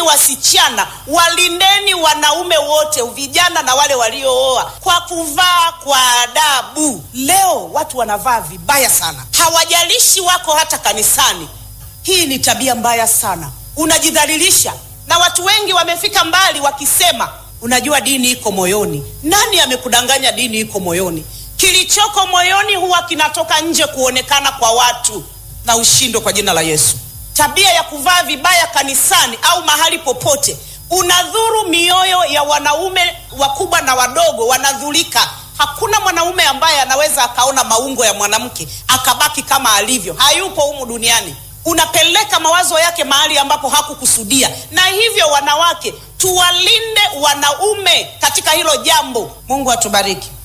wasichana, walindeni wanaume wote, vijana na wale waliooa, kwa kuvaa kwa adabu. Leo watu wanavaa vibaya sana, hawajalishi wako hata kanisani. Hii ni tabia mbaya sana, unajidhalilisha, na watu wengi wamefika mbali wakisema, unajua dini iko moyoni. Nani amekudanganya dini iko moyoni? Kilichoko moyoni huwa kinatoka nje kuonekana kwa watu, na ushindo kwa jina la Yesu. Tabia ya kuvaa vibaya kanisani au mahali popote unadhuru mioyo ya wanaume wakubwa na wadogo, wanadhurika. Hakuna mwanaume ambaye anaweza akaona maungo ya mwanamke akabaki kama alivyo, hayupo humu duniani. Unapeleka mawazo yake mahali ambapo hakukusudia. Na hivyo, wanawake, tuwalinde wanaume katika hilo jambo. Mungu atubariki.